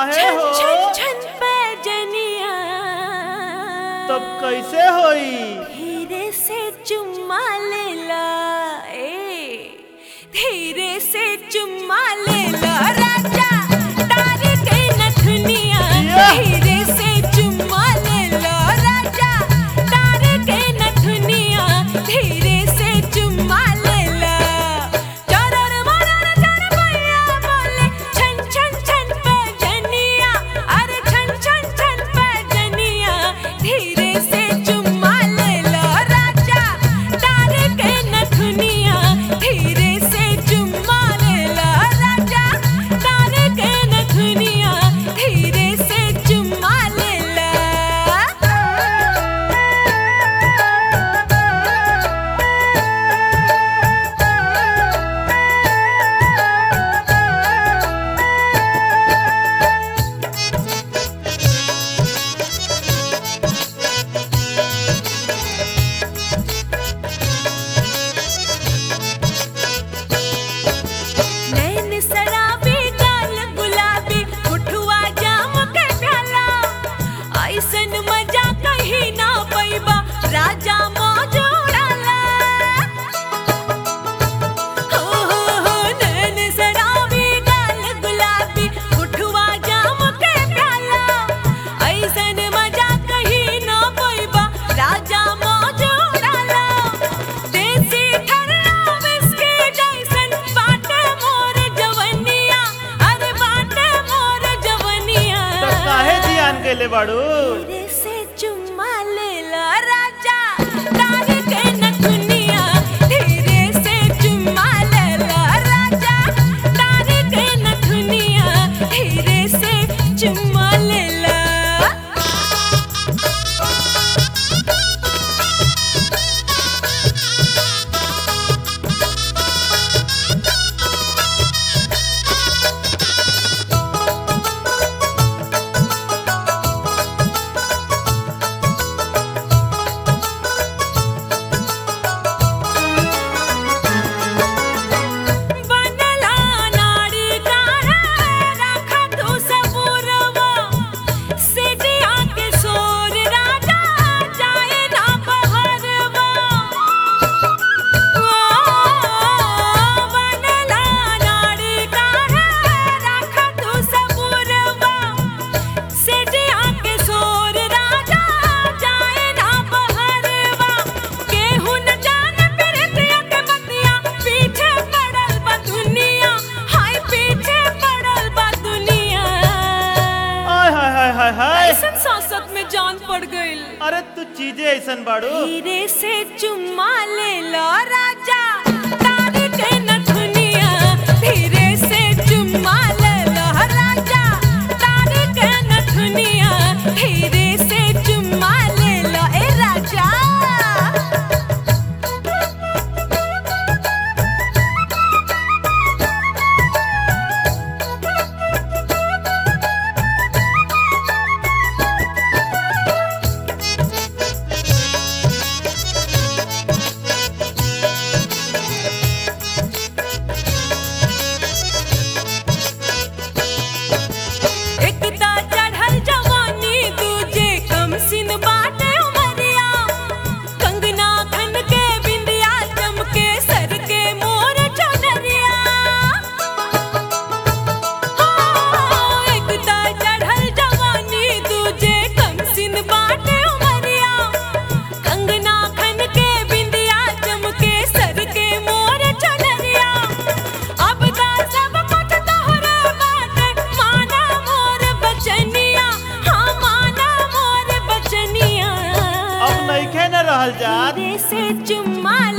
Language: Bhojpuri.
काहे छन हो छन छन पैजनिया तब कैसे होई धीरे से चुम्मा लेला ए धीरे से चुम्मा लेला राजा तार के नथुनिया या। धीरे से चुम्मा लेला राजा तार के नथुनिया धीरे से चुम्मा लेला चरर मरर चर पैया बोले छन छन छन पैजनिया अरे छन छन छन पैजनिया धीरे से चुम्मा लेला राजा तार के नथुनिया धीरे से चुम्मा लेला राजा तार के नथुनिया धीरे से चुम्मा लेला नैन सराबी गाल गुलाबी उठुआ जाम के प्याला ऐसन मजा कहीं ना पैबा राजा मौज उड़ाला हो हो हो नैन सराबी गाल गुलाबी उठुआ जाम के प्याला ऐसन मजा कहीं ना पैबा राजा मौज उड़ाला देसी ठरना विस्की जैसन बाटे मोर जवनिया अरे बाटे मोर जवनिया तब काहे जियान केले बाड़ू धीरे से चुम्मा लेला राजा तार के नथुनिया धीरे से चुम्मा लेला राजा तार के नथुनिया धीरे से चुम्मा लेला बनला नाड़ी काढ़ा राखा तू सबूरवा सिटिया के सोर राजा जाए ना बहरवा बनला नाड़ी काढ़ा राखा तू सबूरवा सिटिया के सोर राजा जाए ना बहरवा केहू न जाने प्रीतिया के बतिया पीछे पड़ल बा दुनिया हाय पीछे पड़ल बा दुनिया आय हाय हाय हाय हाय ऐसन सांसत में जान पड़ गइल अरे तू चीजें ऐसन बाड़ू धीरे से चुम्मा ले लो राजा तार के नथुनिया धीरे से चुम्मा ले लो राजा तार के नथुनिया धीरे से चुम्मा ले लो ए राजा एकता चढ़ल जवानी दूजे कम सिन बाटे उमरिया कंगना खन के बिंदिया चमके सर के मोर चनरिया हो एकता चढ़ल जवानी दूजे कम सिन बाटे उमरिया कंगना खन के बिंदिया चमके सर के मोर चनरिया अब दा सब कुछ तोहरे बाटे माना मोर बचनिया हाँ माना मोर बचनिया अब नइखे न रहल जात धीरे से चुम्मा